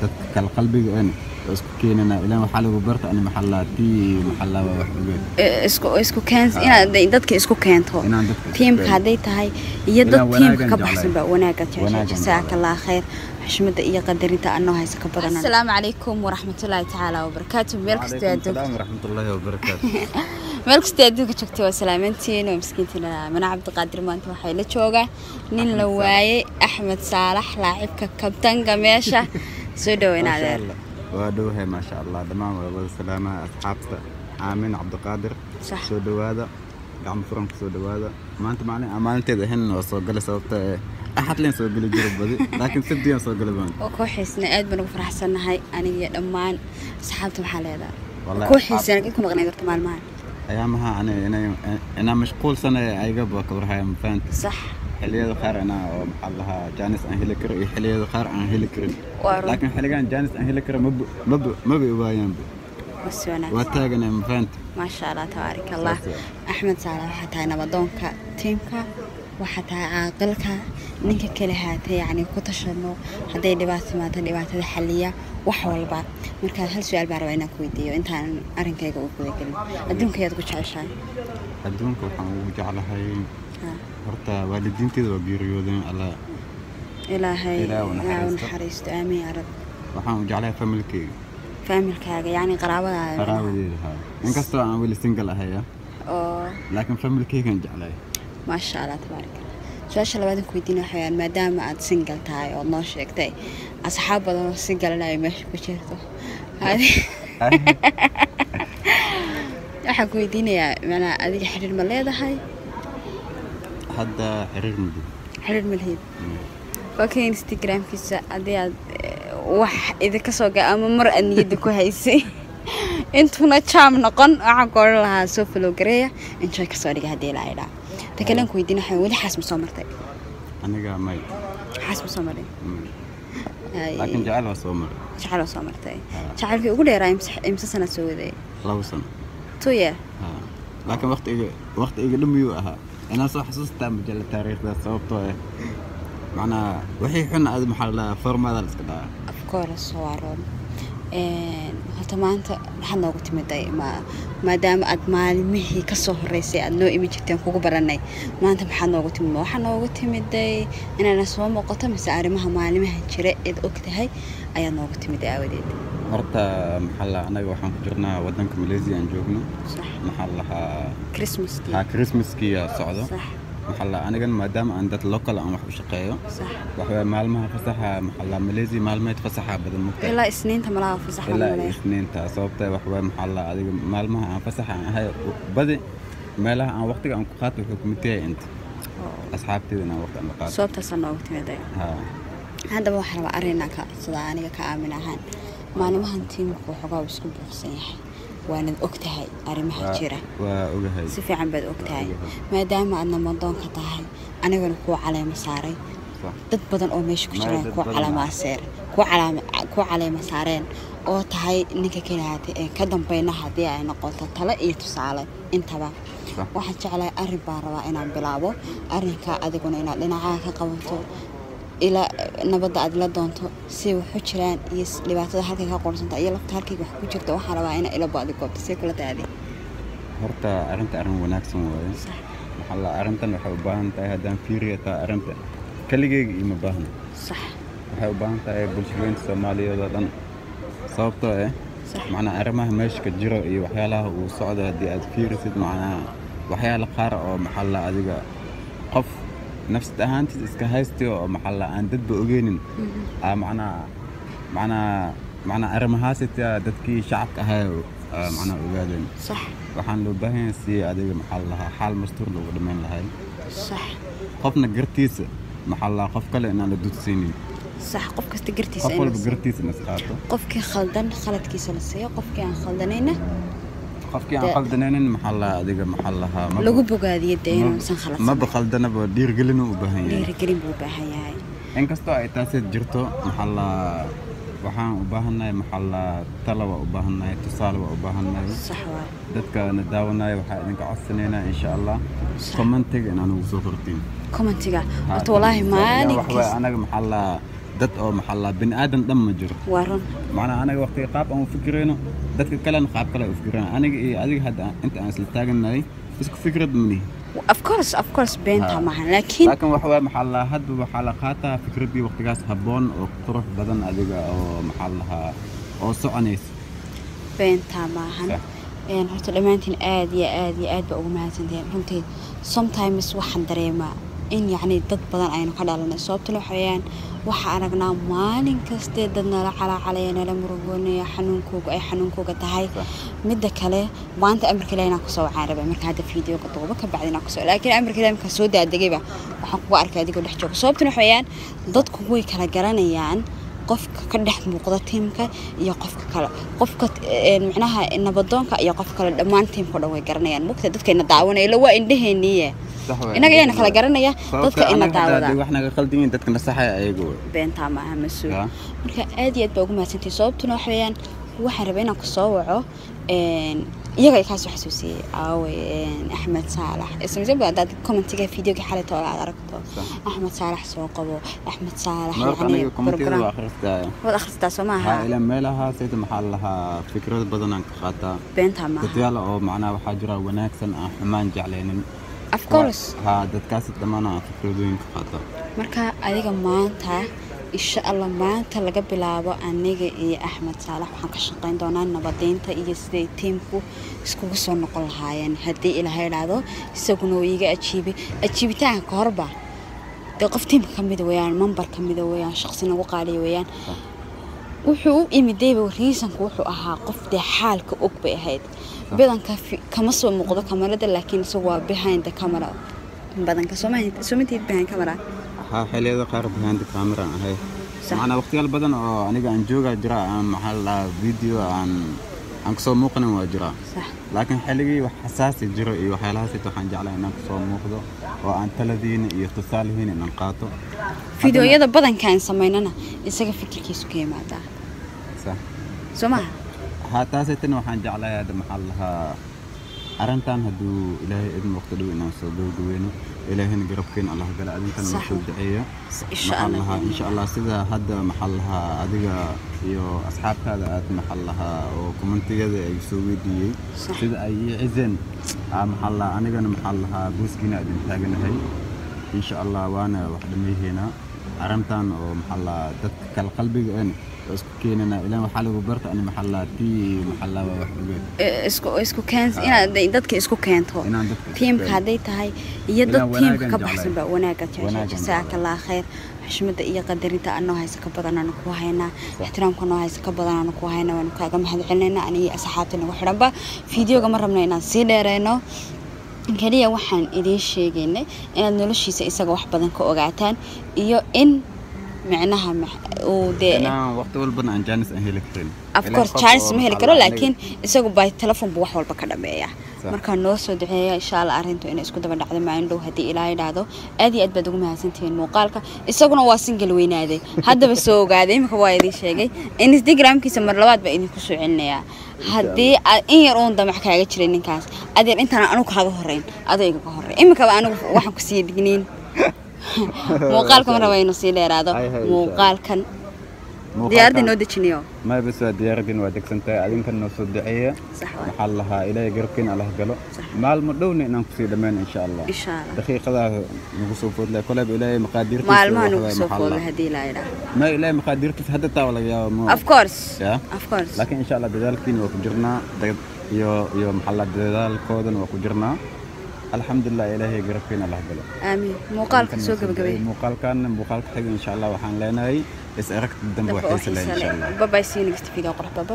dadka kale qalbiga een oo isku keenana ilaan waxaa lagu barta ani maxallaa tii maxallaa waa wax ogeed Eh, isku isku keen inaad dadka isku keento inaan dadka isku tiimka keeno. hadday tahay iyo dad Inaan tiimka wanaagan ka jeclahay. baxsan ba wanaaga jecesha Wanaagan jasaakallah khayr xushmada iyo qadarinta anoo haysa ka badan asalaamu calaykum waraxmatullaahi tacaala wabarakaatu meel kastoo aad Waalaikum salaam waraxmatullaahi wabarakaatu meel kastoo adduunka joogta waa salaamantiin oo miskiintiina mana cabdiqaadir maanta waxay la joogaa nin la waayey axmed saalax laacibka kabtanka meesha soo dhaweyn Maasha adeer Allah. waa dhowahay maasha allah dhammaan waa wada salaamaha asxaabta aamin cabdiqaadir Sax. soo dhowaada gacmo furan ku soo dhowaada maanta maalin aan maalinteed ahayn waa soo galay sababta ee axad leen soo geli jiro badi laakiin sabdiyaan soo galay baan oo kooxiisna aad baan ugu faraxsannahay aniga iyo dhammaan asxaabta maxaa leedahay Wallahi kooxiisana cid ku maqnay karta maalmahan ayaamaha ani inay- inaa mashquulsanay ayagaba kawarhaya mafahanti sax xilliyada qaar inaa oo maxaa lahaa jaanis aan heli karo iyo xilliyada qaar aan heli karin Waa run. laakiin xilligan jaanis aan heli karo maba maba maba waayaanba was waa wanaagsan taaganay mafahanti maasha allah tabaarak allah Saas waay. axmed saale waxaa tahay nabadoonka tiimka waxaa tahay caaqilka ninka kale haatay yacni ku tashano hadday dhibaato timaado dhibaatada xaliya wax walba markaa hal su-aal baa rabaa inaan ku weydiiyo intaan arrinkayga u gudagelin adduunka ayaad ku jeceshahay adduunka waxaan ugu jeclahay Ha. horta waalidiinteeda waa geeriyoodeen alla ilaahay Ilaahay u ilaahay u naxariisto. naxariisto aamiin yaa rab waxaan u jeclahay familkeyga faamilkaaga yacni qaraabadaada qaraabadeeda haa inkastoo aan weli single ahaya oo laakiin familkeygaan jeclahay maasha allah tabaarak allah su-aasha labaad aan ku weydiina waxa weyaan maadaama aad single tahay ood noo sheegtay asxaab badan oo singalena ay meesha ku jirto Adi- waxaan ku weydiinayaa macnaa adiga xiriir ma leedahay hadda xiriir muddo xiriir ma lihid waaka instagramkiisa haddii aad eh, wax idinka soo ga ama mar aad niyadda ku haysay intuuna jaam noqon waxaan ku odhan lahaa soo follow gareeya enjoy kasoo dhiga haddii la idhaa ta kale aan ku weydiina waxaa weli xaas ma soo martay aniga may xaas ma soo marin Mm. Ay, laakiin jecel waa soo maray jacayl oo soo martay Haa. jacaylkii ugu dheeraa imse- imse sanaad soo waday labo sano two year haa laakiin waqti iga waqti iga dhumiyuu ahaa inaan soo xasuustaa majalla taariikhda sababtoo ah macnaa wixii xun adi maxaa la dhahaa formaada la iska dhahaa of course waa run Een, horta maanta maxaad noogu timiday ma maadaama aad maalimihii ka soo horeysay aad noo imi jirteen kugu baranay maanta maxaad noogu timid waxaa noogu timiday inaana soo muuqato mise arrimaha maalimaha jira eed og tahay ayaad noogu timiday aawadeed horta maxaa la anaga waxaan ku jirnaa wadanka malaysia aan joogno sax maxaa la lahaa christmaskii haa christmaskiya socdo sax maxaa la anigan maadaama aan dad local aan wax u shaqeeyo sax waxaway maalmaha fasaxa maxaa la malaysia maalmeed fasaxa badan mugta ilaa isniinta malaha fasax ilaa malaya isniinta sababta waxaway maxaa la adiga maalmaha aan fasaxa aan ahay badi meelaha aan waqtiga aan ku qaato wuxuu kumid yahay inta asxaabteeda inaan waqti aan la qaato sababtaasaa noogu timiday haa haddaba waxaa rabaa arrinaa ka codsada aniga ka aamin ahaan maalimahan tiimku waxoogaa uu isku buuqsan yahay waanad og tahay arrimaha waa- jira waa ogahay si fiican baad og tahay Ogahay. maadaama aadna madoonka tahay anigana kuu caleema saaray Sax. dad badan oo meesha ku Maya, jiraan dad kuu badan caleema ah. aseer kuu calaama kuu caleema saareen oo tahay ninka keliyaate ee ka dambayna haddii ay noqoto tale iyo tusaale intaba Sax. waxaan jeclahay arrin baan rabaa inaan bilaabo arrinkaa adiguna inaad dhinacaa ka qabato ilaa nabadda aad la doonto si waxu jiraan iyo s- dhibaatada halkay ka qorsanta iyo lafta halkayga wax ku jirta waxaan rabaa ina ila bo-di goobto see kula taadi horta arrinta arrin wanaagsan waaye Sax. maxaa la arrintan waxay u baahan tahay haddaan fiiriya taa arrinta keligeyga iima baahna sax waxay u baahan tahay bulshadeynta soomaaliyeed oo dhan sababtoo ah sax macnaa arrimaha meesha ka jiro iyo waxyaalaha uu socdo haddii aad fiirisid macnaha waxyaala qaar oo maxaa la adiga qof nafsad ahaantiis iska haysti oo maxaa la aan dadba ogeynin aa macnaa macnaa macnaa arrimahaasita dadkii shacabka ahaa aa macnaa ogaadeen sax waxaan loo baahan yahay si adiga maxaa la lahaa xaal mastuur loogu dhammayn lahay sax qofna gartiisa maxaa la lahaa qof kale inaan la dudsiinin sax qof kasta gartiisa qof in la walba siiyo. gartiisa na isqaato qofkii khaldan khaladkiisa la siiyo qofkii aan khaldanayna qofkii aan Dee- qaldanaynin maxaa la lahaa adiga maxaa la lahaa maba- lagu bogaadiyo dee maba- inuusan khaladsan maba qaldanaba dhiirgelin u baahan yahay dhiirigelin buu u baahan yahay inkastoo ay taasi jirto maxaa la waxaan u baahannahay maxaa la tala waa u baahannahay tusaale waa u baahannahay sax waay dadka na daawanaya waxaa idinka codsanaynaa insha allah commentiga inaan ugu soo qortiin commentiga horta walaahi maalin waxaway kasta anaga maxaa la dad oo maxaa la bini aadan dhan ma jiro waa run macnaha anaga waqtiga qaab aan u fikirayno dadka kalena qaab kale u fikirayno aniga iyo adiga hadda aan- inta aan isla taaganahay isku fikrad manihi of course of course beenta Ha. maahan laakiin laakiin waxa waye maxaa la hadba waxaa la qaataa fikraddii waqtigaas habboon oo qurux badan adiga oo maxaa la lahaa oo soconaysa beenta maahan Sax. Een, horta dhammaantiin aad iyo aad iyo aad baa ugu mahadsantihiin runtii sometimes waxaan dareemaa in yacni dad badan aynu ka dhalanay sababtuna waxa weeyaan waxaa aragnaa maalin kaste dad nala calaacalaya nala murugoonaya xanuunkooga ay xanuunkooga tahay Sax. midda kale maanta amarka ilaah inaan kusoo wacaan rabay marka hadda fiideoga duuba ka bacdi inaan kusoo laakiin amarka ilaah markaan soo daadegayba waxaan kugu arkay adigoo dhex jooga sababtuna waxa weeyaan dadku way kala garanayaan qofka ka dhex muuqda tiimka iyo qofka kale qofka een, micnaha nabadoonka iyo qofka kale dhammaan tiimka o dhan way garanayaan mugta dadkayna daawanaya ila waa indhaheeniye Sax waye. inaga ayaana kala garanaya Sababta dadka ina anaga hadda daawada haddii wax naga qaldan yihiin dadka nasaxaya ayaga wey beentaa maaha mas-uul Ya. marka aad iyo aad baa ugu mahadsantihi sababtuna waxa weeyaan waxaan rabay inaan kusoo waco een, iyaga ay kaasoo xasuusiyey aawe een, axmed saalax ismisa badan hadaad commentiga videoga xalayta oo aad aragto Sax. axmed saalax soo qabo axmed saalax marka yacni aniga komitiyada waa program akhristaaya waad akhristaa soo maaha haa ilaa meelaha sayda maxaa la lahaa fikrado badan aan ka qaataa beentaa maaha dadyaal oo macnaha waxaa jira wanaagsan aan xumaan jeclaynin of course haa dadkaasi dhammaan aan fikradooyin ka qaataa marka adiga maanta insha allah maanta laga bilaabo aniga iyo axmed saalax waxaan ka shaqayn doonaa nabadeynta iyo siday tiimku iskugu soo noqon lahaayeen haddii ilaahay idhaahdo isaguna uu iiga ajiibay ajiibitaanka ka horba dee qof tiimka ka mida weeyaan mambar ka mida weeyaan shaqsi nagu qaaliya weeyaan wuxuu u imidayba riisanku wuxuu ahaa qof dee xaalka og bay ahayd badanka fi- kama soo muuqdo kamarada laakiin isagu waa behind the camera badanka soomatiid behind camera haa xilliyada qaar behind the camera aan ahay Sax. macnaa waqtiyaal badan oo aniga aan joogaa jira aan maxaa la lahaa video aan aan kasoo muuqanin waa jira sax laakiin xilligii wax xasaasi jiro iyo waxyaalahaas waxaan jeclaa inaan kasoo muuqdo oo aan taladiina iyo tusaalihiina inaan qaato fideoyada badanka aan samaynana isaga fikirkiisu ka yimaadaa Sax. soo maha haa taasaytana waxaan jeclahay hadda maxaa la lahaa arrintan hadduu ilaahay idin waqti dhow inaan soo gabagabeyno ilaahayna garabkeena allah gala adinkana Sax. noo soo duceeya insha maxaa la allah lahaa insha allah sida hadda maxaa la lahaa adiga iyo asxaabtaada aad maxaa la lahaa oo kommentiyada ay soo weydiiyey Sax. sida ay ii cizeen aa maxaa la lahaa anigana maxaa la lahaa booskiina idin taaganahay insha allah waana wax dhamayheena arrintan oo maxaa la lahaa dadka kale qalbiga een oo isku keenana ilaan waxaa lagu barta ani maxaa la lahaa tii maxaa la lahaa wax ogeed Eh, isku isku keen inaad dadka isku keento inaan dadka isku tiimka keeno. hadday tahay iyo dad Inaan tiimka ka wanaagan baxsan jeclahay. baa wanaaga jecesha Wanaagan jasaaka jeclahay. allah khayr xushmada iyo qadarinta anoo haysa ka badan aanu ku haynaa ixtiraamka noo haysa ka badan aanu ku haynaa waanu kaaga mahad celinayna aniga iyo asxaabta nagu xidhanba fideoga ma rabno inaan sii dheereyno keliya waxaan idiin sheegaynay inaad noloshiisa isaga wax badan ka ogaataan iyo in micnaha max- uu dee inaan waqti walbana aan jaanis aan heli karin of Ilaan course qof charles oo ma heli maxaa karo la lahaa laakiin isagu by telephone buu wax walba ka dhameeya Sax. markaa noo soo duceeya insha allah arrintu inay isku daba dhacdo maalin dhow haddii ilaahay dhahdo aad iyo aad baad ugu mahadsantihiin muuqaalka isaguna waa single weynaaday haddaba soo ogaaday imika waa idiin sheegay instagramkiisa mar labaad baa idinku soo celinayaa haddii aad in yar uun damac kaaga jiray ninkaas adeer intaan anigu kaaga horeyn adoo igaga horey imikaba anigu waxaan ku sii digniin muuqaalka ma raba inuu sii dheeraado Hay, hay, insha Allah. muuqaalkan Muuqaalkan- diyaaradda noo dejiniyo may bas waa diyaaradin waa degsantahay adinkan noo soo duceeya sax waay maxaa la lahaa ilaahay garabkeena allah galo Sax. maalmo dhowna inaan kusii dhammaan insha allah insha allah daqiiqadaa nagu soo foodlay koleyba ilaahay maqaadiirtiisa maalmaha wax nagu waay, soo maxaa la foolay lahaa. haddii la yidhaah ma ilaahay maqaadiirtiisa hadda taa laga yaaba ma of course Ya. of course laakiin insha allah dadaalkiina waa ku jirnaa dad iyo iyo maxaa la dadaalkoodana waa ku jirnaa alxamdulilah ilaahay garabkeena allah galo aamiin muuqaalka Adinkan soo noo gabagabay muuqaalkan muuqaalka xiga insha allah waxaan leenahay is aragti dambe dabka oo waxaysa leh xiisa insha leh allah babay see you next video qurux baba